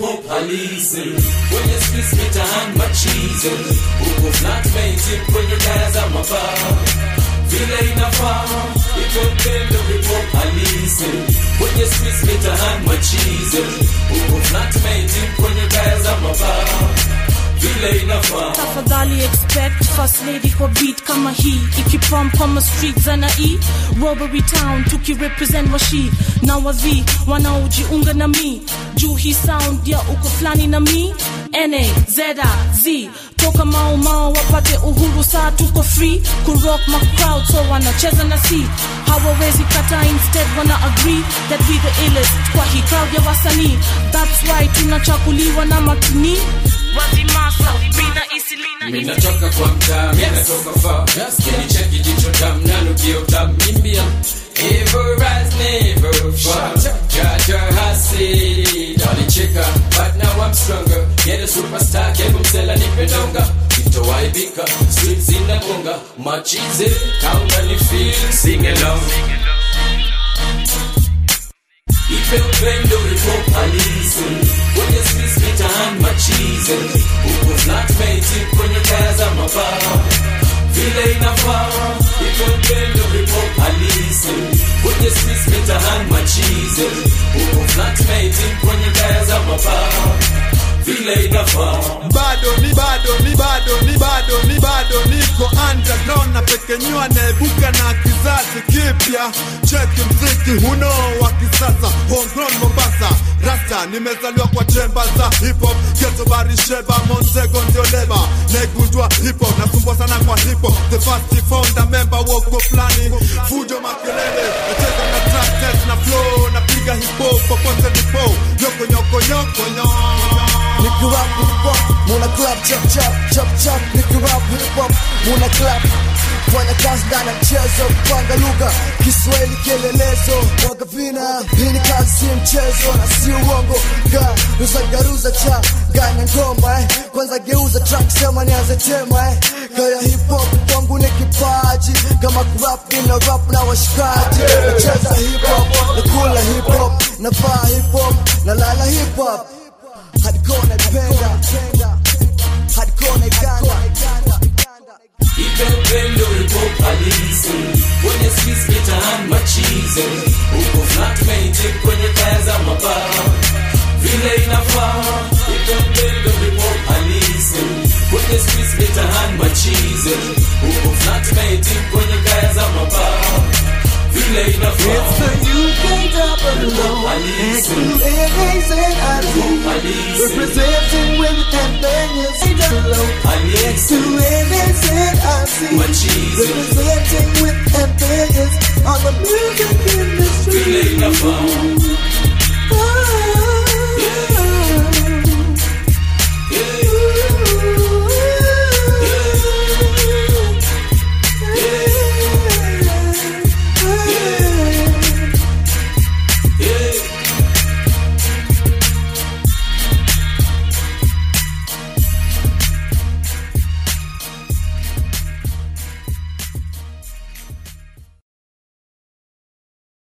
hip-hop halisi kwenye streets mitaani machizi huko flatmate kwenye kaya za mabaa vile inafaa itopendo hip-hop halisi kwenye streets mitaani machizi huko flatmate kwenye kaya za mabaa vile inafaa tafadhali expect first lady kwa beat kama hii ikipump kama street za na e robbery town tukirepresent washi na wavi wanaojiunga na mi juu hii sound ya uko fulani na mi na zeda z toka mao mao wapate uhuru saa tuko free kurock ma crowd so wanacheza na si hawawezi kata instead wana agree that we the illest kwa hii crowd ya wasanii that's why tunachakuliwa na matuni wazimasa bina isilina minatoka kwa mtaa minatoka far kinicheki jicho tam nanukio tam mimbia Evil rise never fall Jaja hasidi Walicheka but now I'm stronger Get a superstar kebu msela nipendonga Itowaibika streets zinagonga Machize kaunga ni feel Sing along Ipe upendo ipo halisi kwenye streets mitaani machizi huko flatmate kwenye kaya za mabaa vile inafaa ipe upendo ipo halisi kwenye streets mitaani machizi huko flatmate kwenye kaya za mabaa vile inafaa bado ni bado ni bado ni bado ni bado niko underground na pekenyua naibuka na kizazi kipya cheki mziki huno wa kisasa homegrown Mombasa rasta nimezaliwa kwa chemba za hip hop geto barisheba Montego ndio leba naigundua hip hop nakumbwa sana kwa hip hop the first founder member woko flani fujo makelele nacheza na track test na flow napiga hip hop popote nipo nyoko nyoko nyoko nyoko Nikirap hip hop, muna clap chop chop chop chop. Nikirap hip hop, muna clap. Fanya kazi ndani ya mchezo, kupanga lugha, Kiswahili kielelezo, waga vina. Hii ni kazi, si mchezo na si uongo. Ga ruza garuza cha ganya ngoma eh. Kwanza geuza track, sema nianze tema eh. Kaya hip hop kwangu ni kipaji, kama kurap nina rap na washikaji. Nacheza hip hop, nakula hip hop, navaa hip hop, nalala hip hop hardcore naipenda hardcore naiganda Ipe upendo ipo halisi kwenye streets mitaani machizi huko flatmate kwenye kaya za mabaa vile inafaa ipe upendo ipo halisi kwenye streets mitaani machizi huko flatmate kwenye kaya za mabaa vile inafaa Ipo halisi Ipo halisi Representing with ambiguous halisi machizi Representing with ambiguous on the music industry vile inafaa